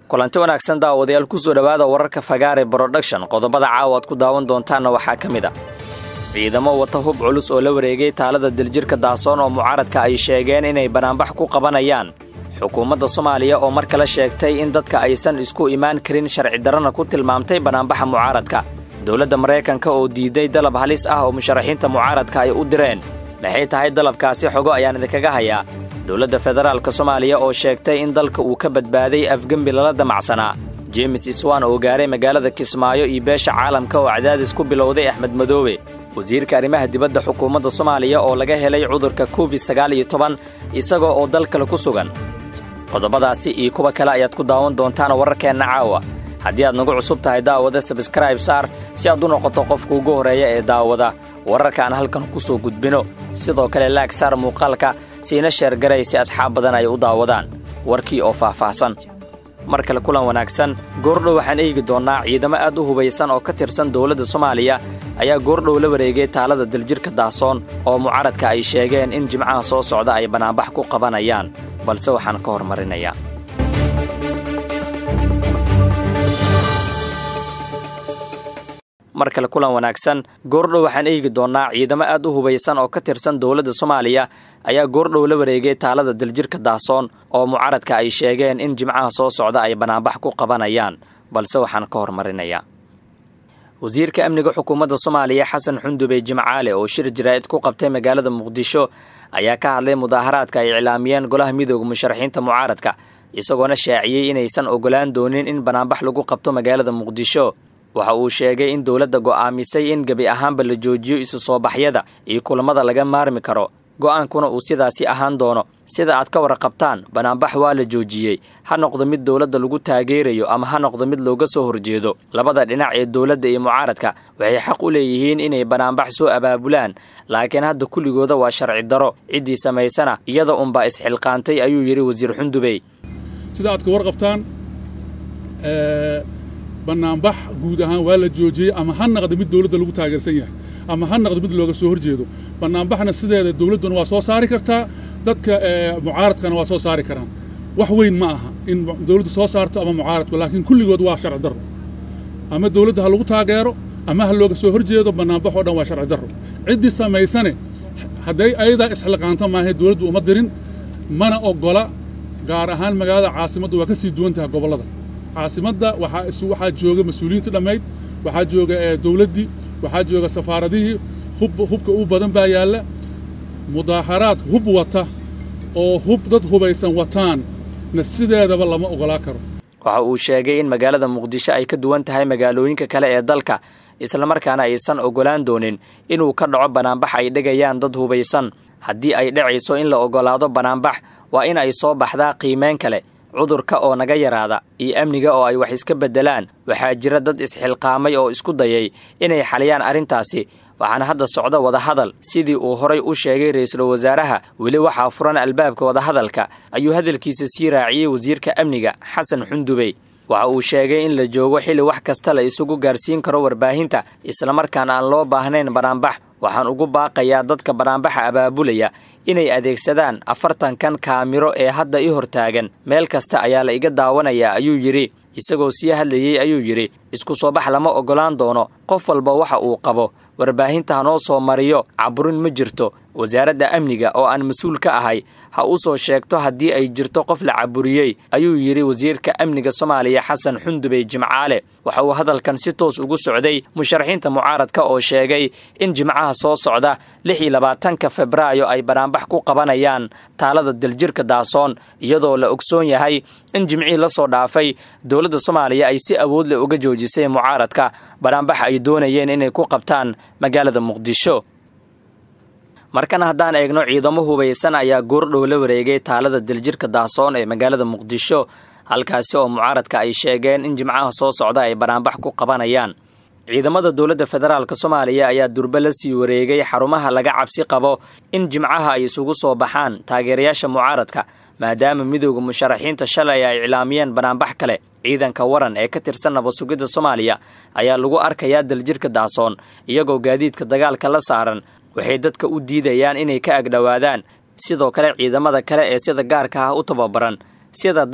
kulanti wanaagsan daawadayaal kusoo dhowaada wararka fagaare broduction qodobada caawa aad ku daawan doontaanna waxaa ka mid a ciidamo wata hub culus oo la wareegay taalada diljirka daasoon oo mucaaradka ay sheegeen inay banaanbax ku qabanayaan xukuumadda soomaaliya oo mar kale sheegtay in dadka aysan isku imaan karin sharci darrana ku tilmaamtay banaanbaxa mucaaradka dowladda maraykanka oo diiday dalab halis ah oo musharaxiinta mucaaradka ay u direen maxay tahay dalabkaasi xogo ayaan idinkaga hayaa dowladda federaalka soomaaliya oo sheegtay in dalka uu ka badbaaday afgembi lala damacsanaa jeemes iswan oo gaaray magaalada kismaayo iyo beesha caalamka oo cadaadis ku bilowday axmed madoobe wasiirka arrimaha dibadda xukuumadda soomaaliya oo laga helay cudurka covid sagaal iyo toban isagoo oo dal kale ku sugan qodobadaasi iyo kuwa kale ayaad ku daawan doontaan wararkeenna caawa haddii aad nagu cusub tahay daawada sabskraib saar si aad u noqoto qofka ugu horreeya ee daawada wararka aan halkan ku soo gudbino sidoo kale laag saar muuqaalka siina sheergaray si asxaab badan ay u daawadaan warkii oo faahfaahsan mar kale kulan wanaagsan goordhow waxaan eegi doonnaa ciidamo aad u hubaysan oo ka tirsan dowladda soomaaliya ayaa goordhow la wareegay taalada daljirka daasoon oo mucaaradka ay sheegeen in jimcaha soo socda ay banaanbax ku qabanayaan balse waxaan ka hormarinayaa mar kale kulan wanaagsan goordhow waxaan eegi doonnaa ciidamo aad u hubaysan oo ka tirsan dowladda soomaaliya ayaa goordhow la wareegay taalada daljirka daasoon oo mucaaradka ay sheegeen in jimcaha soo socda ay banaanbax ku qabanayaan balse waxaan ka hormarinayaa wasiirka amniga xukuumadda soomaaliya xasan xundube jimcaale oo shir jaraa'id ku qabtay magaalada muqdisho ayaa ka hadlay mudaaharaadka ay iclaamiyeen golaha midooda musharaxiinta mucaaradka isagoona shaaciyey inaysan ogolaan doonin in banaanbax lagu qabto magaalada muqdisho waxa uu sheegay in dowladda go'aamisay in gebi ahaanba la joojiyo isu soo baxyada iyo kulammada laga maarmi karo go'aankuna uu sidaasi ahaan doono sida aad ka warqabtaan banaanbax waa la joojiyey ha noqdo mid dowladda lagu taageerayo ama ha noqdo mid looga soo horjeedo labada dhinac ee dowladda iyo mucaaradka waxay xaq u leeyihiin inay banaanbax soo abaabulaan laakiin hadda kulligooda waa sharci daro ciddii samaysana iyada unbaa isxilqaantay ayuu yidhi wasiir xundubey sida aad ka warqabtaan banaanbax guud ahaan waa la joojiyey ama ha naqdo mid dowladda lagu taageersan yahay ama ha naqdo mid looga soo horjeedo banaanbaxna sideeda dowladduna waa soo saari kartaa dadka mucaaradkana waa soo saari karaan wax weyn ma aha in dowladdu soo saarto ama mucaaradku laakiin kulligood waa sharci darro ama dowladda ha lagu taageero ama ha looga soo horjeedo banaanbax oo dhan waa sharci darro ciddii samaysane hadday ayadaa isxilqaanto maahay dowladdu uma dirin mana oggola gaar ahaan magaalada caasimaddu waa ka sii duwan tahay gobollada caasimadda waxaa jooga mas-uuliyiinta dhammayd waxaa jooga dowladdii waxaa jooga safaaradihii hubka u badan baa yaalla mudaaharaad hub wata oo hub dad hubaysan wataan na sideedaba lama ogolaa karo waxa uu sheegay in magaalada muqdisho ay ka duwan tahay magaalooyinka kale ee dalka islamarkaana aysan ogolaan doonin inuu ka dhaco banaanbax ay dhegayaan dad hubaysan haddii ay dhacayso in la ogolaado banaanbax waa in ay soo baxdaa qiimeyn kale cudurka oo naga yaraada iyo amniga oo ay wax iska beddelaan waxaa jira dad isxilqaamay oo isku dayay inay xaliyaan arrintaasi waxaana hadda socda wadahadal sidii uu horay u sheegay ra'iisul wasaaraha weli waxaa furan albaabka wadahadalka ayuu hadalkiisa sii raaciyey wasiirka amniga xasan xundubey waxa uu sheegay in la joogo xilli wax kasta la isugu gaarsiin karo warbaahinta islamarkaana aan loo baahnayn banaanbax waxaan ugu baaqayaa dadka banaanbaxa abaabulaya inay adeegsadaan afartankan kaamiro ee hadda i hortaagan meel kasta ayaa la iga daawanayaa ayuu yidhi isagoo sii hadlayey ayuu yidhi isku soo bax lama oggolaan doono qof walba waxa uu qabo warbaahinta hanoo soo mariyo caburin ma jirto wasaaradda amniga oo aan mas-uul ka ahay ha u soo sheegto haddii ay jirto qof la caburiyey ayuu yidhi wasiirka amniga soomaaliya xasan xundubey jimcaale waxa uu hadalkan si toos ugu socday musharaxiinta mucaaradka oo sheegay in jimcaha soo socda lix iyo labaatanka febraayo ay banaanbax ku qabanayaan taalada daljirka daasoon iyadoo la ogsoon yahay in jimcihii la soo dhaafay dowladda soomaaliya ay si awood leh uga joojisay mucaaradka banaanbax ay doonayeen inay ku qabtaan magaalada muqdisho markan haddaan eegno ciidamo hubaysan ayaa goordhow la wareegay taalada daljirka daasoon ee magaalada muqdisho halkaasi oo mucaaradka ay sheegeen in jimcaha soo socda ay banaanbax ku qabanayaan ciidamada dowladda federaalk soomaaliya ayaa durbe la sii wareegay xarumaha laga cabsi qabo in jimcaha ay isugu soo baxaan taageerayaasha mucaaradka maadaama midooda musharaxiinta shalay ay iclaamiyeen banaanbax kale ciidanka waran ee ka tirsan nabasugidda soomaaliya ayaa lagu arkayaa daljirka daasoon iyagoo gaadiidka dagaalka la saaran waxay dadka u diidayaan inay ka agdhowaadaan sidoo kale ciidamada kale ee sida gaarka ah u tababaran sida danab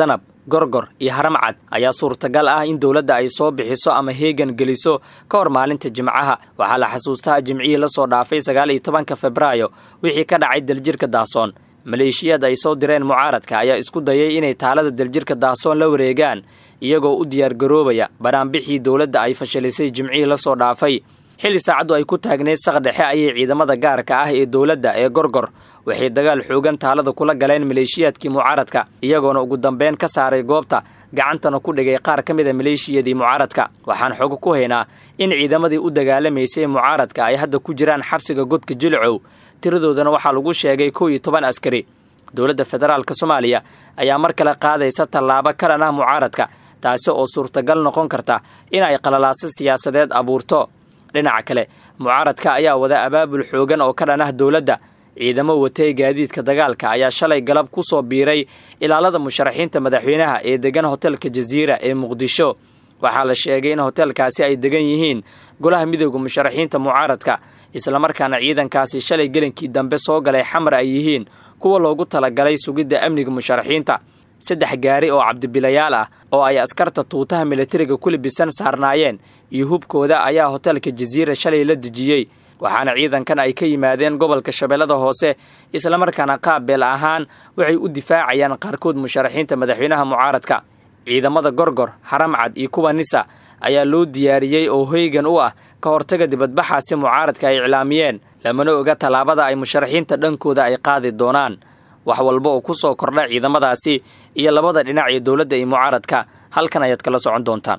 gorgor iyo haramcad ayaa suurtagal ah in dowladda ay soo bixiso ama heegan geliso ka hor maalinta jimcaha waxaa la xasuustaa jimcihii la soo dhaafay sagaal iyo tobanka febraayo wixii ka dhacay daljirka daasoon maleeshiyad ay soo direen mucaaradka ayaa isku dayay inay taalada daljirka daasoon la wareegaan iyagoo u diyaargaroobaya banaanbixii dowladda ay fashilisay jimcihii la soo dhaafay xilli saacaddu ay ku taagneyd saqdhexe ayay ciidamada gaarka ah ee dowladda ee gorgor waxay dagaal xoogan taalada kula galeen maleeshiyaadkii mucaaradka iyagoona ugu dambeyn ka saaray goobta gacantana ku dhigay qaar ka mid a maleeshiyadii mucaaradka waxaan xogo ku haynaa in ciidamadii u dagaalamaysay mucaaradka ay hadda ku jiraan xabsiga godka jilcow tiradoodana waxaa lagu sheegay kow iyo toban askari dowladda federaalka soomaaliya ayaa mar kale qaadaysa tallaabo kalan ah mucaaradka taasi oo suurtagal noqon karta in ay qalalaaso siyaasadeed abuurto dhinaca kale mucaaradka ayaa wada abaabul xoogan oo ka dhan ah dowladda ciidamo watay gaadiidka dagaalka ayaa shalay galab ku soo biiray ilaalada musharaxiinta madaxweynaha ee degan hotelka jasiira ee muqdisho waxaa la sheegay in hotelkaasi ay degan yihiin golaha midooda musharaxiinta mucaaradka islamarkaana ciidankaasi shalay gelinkii dambe soo galay xamar ay yihiin kuwa loogu talagalay sugidda amniga musharaxiinta saddex gaari oo cabdibilayaal ah oo ay askarta tuutaha militariga ku libisan saarnaayeen iyo hubkooda ayaa hotelka jasiira shalay la dejiyey waxaana ciidankan ay ka yimaadeen gobolka shabeellada hoose islamarkaana qaab beel ahaan waxay u difaacayaan qaarkood musharaxiinta madaxweynaha mucaaradka ciidamada gorgor haramcad iyo kuwa nisa ayaa loo diyaariyey oo hoygan u ah ka hortaga dibadbaxaasi mucaaradka ay iclaamiyeen lamana oga tallaabada ay musharaxiinta dhankooda ay qaadi doonaan wax walba oo ku soo kordha ciidamadaasi iyo labada dhinac ee dowladda iyo mucaaradka halkan ayaad kala socon doontaan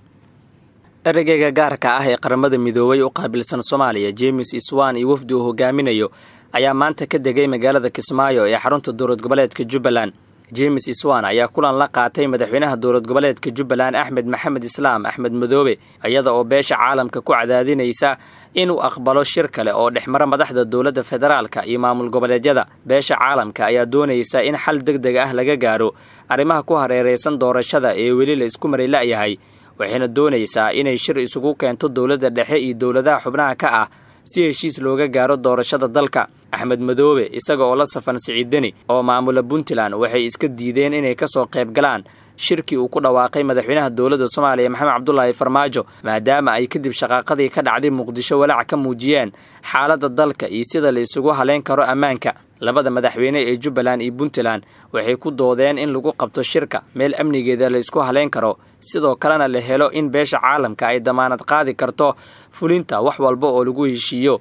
ereyga gaarka ah ee qaramada midoobay u qaabilsan soomaaliya james iswan iyo wafdi uu hogaaminayo ayaa maanta ka degay magaalada kismaayo ee xarunta dowlad goboleedka jubbaland james iswan ayaa kulan la qaatay madaxweynaha dowlad goboleedka jubbaland axmed maxamed islaam axmed madoobe iyada oo beesha caalamka ku cadaadinaysa inuu aqbalo shir kale oo dhexmara madaxda dowladda federaalka iyo maamul goboleedyada beesha caalamka ayaa doonaysa in xal deg deg ah laga gaaro arrimaha ku hareeraysan doorashada ee weli la isku maray la'yahay waxayna doonaysaa inay shir isugu keento dowladda dhexe iyo dowladaha xubnaha ka ah si heshiis looga gaaro doorashada dalka axmed madoobe isaga oo la safan siciidani oo maamula puntland waxay iska diideen inay ka soo qayb galaan shirkii uu ku dhawaaqay madaxweynaha dowladda soomaaliya maxamed cabdulaahi farmaajo maadaama ay kadib shaqaaqadii ka dhacday muqdisho walaac ka muujiyeen xaaladda dalka iyo sida la isugu haleyn karo ammaanka labada madaxweyne ee jubbaland iyo puntland waxay ku doodeen in lagu qabto shirka meel amnigeeda la isku haleyn karo sidoo kalena la helo in beesha caalamka ay damaanad qaadi karto fulinta wax walba oo lagu heshiiyo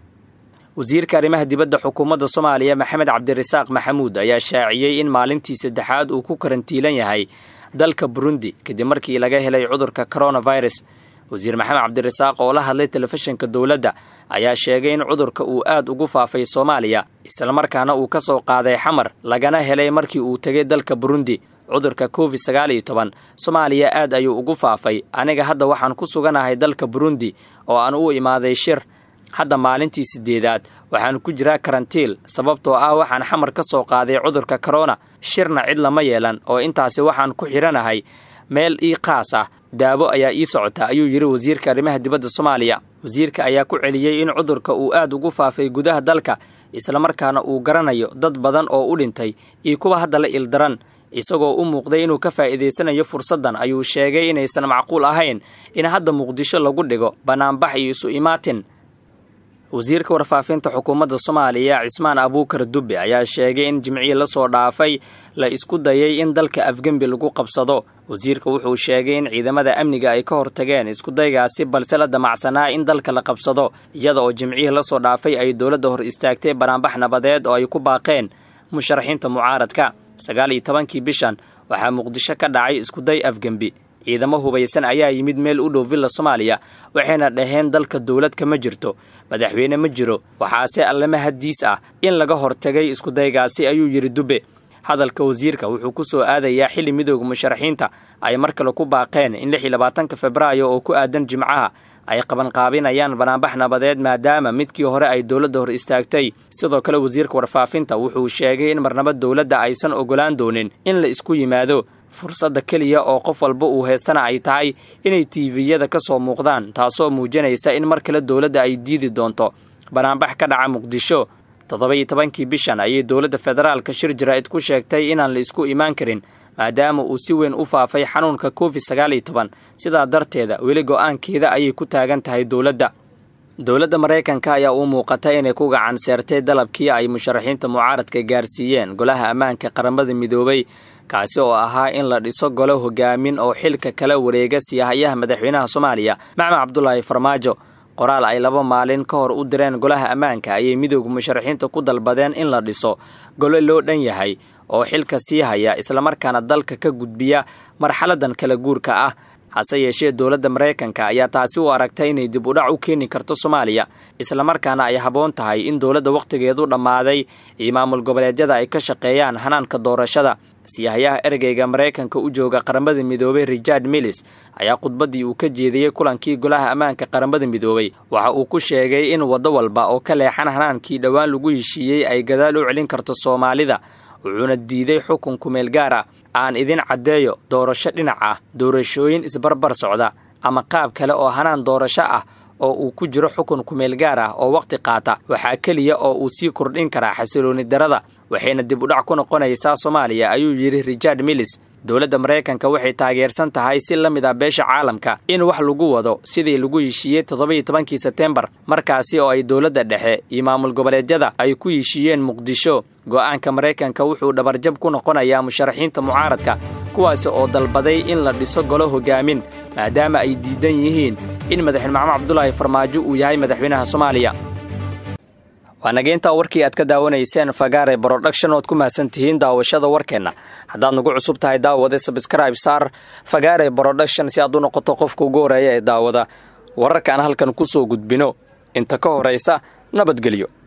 wasiirka arrimaha dibadda xukuumadda soomaaliya maxamed cabdirasaaq maxamuud ayaa shaaciyey in maalintii saddexaad uu ku karantiilan yahay dalka burundi kadib markii laga helay cudurka coronavirus wasiir maxamed cabdirasaaq oo la hadlay telefishinka dowladda ayaa sheegay in cudurka uu aad ugu faafay soomaaliya islamarkaana uu ka soo qaaday xamar lagana helay markii uu tegay dalka burundi cudurka covid sagaal iyo toban soomaaliya aad ayuu ugu faafay aniga hadda waxaan ku suganahay dalka burundi oo aan u imaaday shir hadda maalintii siddeedaad waxaan ku jiraa karantiil sababtoo ah waxaan xamar ka soo qaaday cudurka korona shirna cid lama yeelan oo intaasi waxaan ku xidhanahay meel ii qaas ah daawo ayaa ii socota ayuu yidhi wasiirka arrimaha dibadda soomaaliya wasiirka ayaa ku celiyey in cudurka uu aad ugu faafay gudaha dalka islamarkaana uu garanayo dad badan oo u dhintay iyo kuwa hadda la ildaran isagoo u muuqday inuu ka faa'iidaysanayo fursaddan ayuu sheegay inaysan macquul ahayn in hadda muqdisho lagu dhigo bannaanbax iyo isu imaatin wasiirka warfaafinta xukuumadda soomaaliya cismaan abuukar dubbe ayaa sheegay in jimcihii la soo dhaafay la isku dayay in dalka afgembi lagu qabsado wasiirka wuxuu sheegay in ciidamada amniga ay ka hortageen iskudaygaasi balse la damacsanaa in dalka la qabsado iyada oo jimcihii la soo dhaafay ay dowladda hor istaagtay banaanbax nabadeed oo ay ku baaqeen musharaxiinta mucaaradka sagaal iyo tobankii bishan waxaa muqdisho ka dhacay iskuday afgembi ciidamo hubaysan ayaa yimid meel u dhow villa soomaaliya waxayna dhaheen dalka dowlad kama jirto madaxweyne ma jiro waxaase allama hadiis ah in laga hortagay iskudaygaasi ayuu yidhi dubbe hadalka wasiirka wuxuu ku soo aadayaa xilli midooda musharaxiinta ay mar kale ku baaqeen in lix iyo labaatanka febraayo oo ku aadan jimcaha ay qabanqaabinayaan banaanbax nabadeed maadaama midkii hore ay dowladda hor istaagtay sidoo kale wasiirka warfaafinta wuxuu sheegay in marnaba dowladda aysan ogolaan doonin in la isku yimaado fursadda keliya oo qof walba uu haystana ay tahay inay tiiviyada ka soo muuqdaan taasoo muujinaysa in mar kale dowladda ay diidi doonto banaanbax ka dhaca muqdisho toddoba iyo tobankii bishan ayay dowladda federaalka shir jaraa'id ku sheegtay inaan la isku imaan karin maadaama uu si weyn u faafay xanuunka covid sagaal iyo toban sidaa darteeda weli go-aankeeda ayay ku taagan tahay dowladda dowladda maraykanka ayaa uu muuqata inay ku gacan seertay dalabkii ay musharaxiinta mucaaradka gaarsiiyeen golaha ammaanka qaramada midoobay kaasi oo ahaa in la dhiso golo hogaamin oo xilka kala wareega siyahayaha madaxweynaha soomaaliya maxmed cabdulaahi farmaajo qoraal ay laba maalin ka hor u direen golaha ammaanka ayay midooda musharaxiinta ku dalbadeen in la dhiso golo loo dhan yahay oo xilka sii haya islamarkaana dalka ka gudbiya marxaladan kala guurka ah hase yeeshee dowladda maraykanka ayaa taasi u aragtay inay dib u dhac u keeni karto soomaaliya islamarkaana ay habboon tahay in dowladda wakhtigeedu dhammaaday iyo maamul goboleedyada ay ka shaqeeyaan hanaanka doorashada siyahayaha ergeyga maraykanka u jooga qaramada midoobay richard millis ayaa khudbaddii uu ka jeediyey kulankii golaha ammaanka qaramada midoobay waxa uu ku sheegay in waddo walba oo ka leexan hanaankii dhowaan lagu heshiiyey ay gadaal u celin karto soomaalida wuxuuna diiday xukun kumeel gaar ah aan idin caddeeyo doorasho dhinac ah doorashooyin isbarbar socda ama qaab kale oo hanaan doorasho ah oo uu ku jiro xukun kumeel gaar ah oo wakhti qaata waxaa keliya oo uu sii kordhin karaa xasilooni darada waxayna dib u dhac ku noqonaysaa soomaaliya ayuu yidhi richard millis dowladda maraykanka waxay taageersan tahay si la mid ah beesha caalamka in wax lagu wado sidii lagu heshiiyey toddoba-iyo tobankii sebtembar markaasi oo ay dowladda dhexe iyo maamul goboleedyada ay ku heshiiyeen muqdisho go'aanka maraykanka wuxuu dhabarjab ku noqonayaa musharaxiinta mucaaradka kuwaasi oo dalbaday in la dhiso golo hogaamin maadaama ay diidan yihiin in madaxweyne maxamed cabdulaahi farmaajo uu yahay madaxweynaha soomaaliya waa nageyntaa warkii aad ka daawanayseen fagaare broduction oad ku mahadsan tihiin daawashada warkeenna haddaad nagu cusub tahay daawade sabscribe saar fagaare broduction si aad u noqoto qofka ugu horeeya ee daawada wararka aan halkan ku soo gudbino inta ka horaysa nabadgelyo